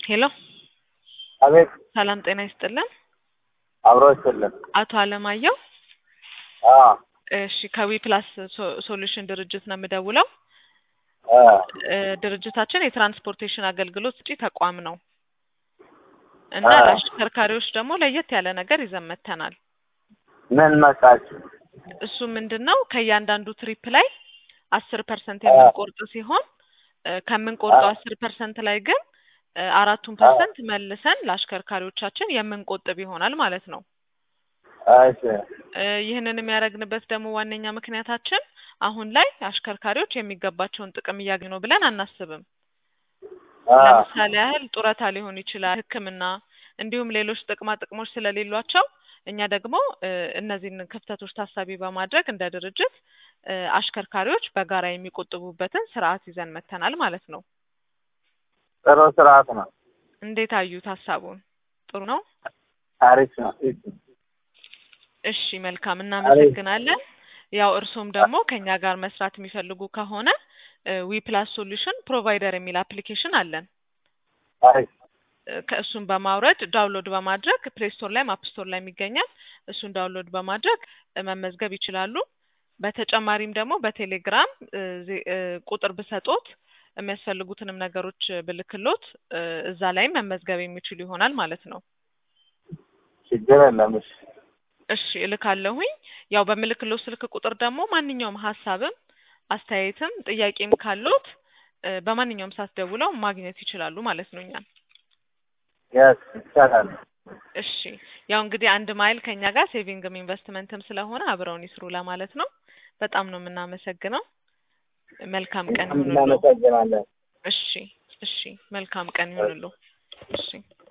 ሄሎ አቤት ሰላም ጤና ይስጥልን። አብሮ ይስጥልን። አቶ አለማየሁ አዎ እሺ ከዊ ፕላስ ሶ- ሶሉሽን ድርጅት ነው የምደውለው። አ እ ድርጅታችን የትራንስፖርቴሽን አገልግሎት ሰጪ ተቋም ነው እና አዎ። ለአሽከርካሪዎች ደግሞ ለየት ያለ ነገር ይዘን መጥተናል። ምን መጣችሁ? እሱ ምንድን ነው ከእያንዳንዱ ትሪፕ ላይ አስር ፐርሰንት የምንቆርጥ ሲሆን እ ከምንቆርጠው አስር ፐርሰንት ላይ ግን እ አራቱን ፐርሰንት መልሰን ለአሽከርካሪዎቻችን የምንቆጥብ ይሆናል ማለት ነው። እሺ እ ይህንን የሚያደርግንበት ደግሞ ዋነኛ ምክንያታችን አሁን ላይ አሽከርካሪዎች የሚገባቸውን ጥቅም እያገኙ ነው ብለን አናስብም። አ ለምሳሌ ያህል ጡረታ ሊሆን ይችላል፣ ሕክምና እንዲሁም ሌሎች ጥቅማ ጥቅሞች ስለሌሏቸው እኛ ደግሞ እ እነዚህን ክፍተቶች ታሳቢ በማድረግ እንደ ድርጅት እ አሽከርካሪዎች በጋራ የሚቆጥቡበትን ስርዓት ይዘን መጥተናል ማለት ነው። ጥሩ ስርዓት ነው። እንዴት አዩት ሀሳቡን? ጥሩ ነው። አሪፍ ነው። እሺ እሺ መልካም እናመሰግናለን። ያው እርሶም ደግሞ ከኛ ጋር መስራት የሚፈልጉ ከሆነ ዊ ፕላስ ሶሉሽን ፕሮቫይደር የሚል አፕሊኬሽን አለን። አሪፍ እ ከእሱን በማውረድ ዳውንሎድ በማድረግ ፕሌይ ስቶር ላይም አፕ ስቶር ላይም ይገኛል። እሱን ዳውንሎድ በማድረግ እ መመዝገብ ይችላሉ። በተጨማሪም ደግሞ በቴሌግራም እ ዜ- እ ቁጥር ብሰጦት የሚያስፈልጉትንም ነገሮች ብልክሎት እ እዛ ላይም መመዝገብ የሚችሉ ይሆናል ማለት ነው። ችግር የለም። እሺ እሺ እልካለሁኝ። ያው በምልክሎት ስልክ ቁጥር ደግሞ ማንኛውም ሀሳብም አስተያየትም ጥያቄም ካሎት እ በማንኛውም ሰዓት ደውለው ማግኘት ይችላሉ ማለት ነው እኛን። የስ ይቻላል። እሺ ያው እንግዲህ አንድ ማይል ከኛ ጋር ሴቪንግም ኢንቨስትመንትም ስለሆነ አብረውን ይስሩ ለማለት ነው። በጣም ነው የምናመሰግነው። መልካም ቀን ይሁንልዎ። እናመሰግናለን። እሺ እሺ መልካም ቀን ይሁንልዎ። እሺ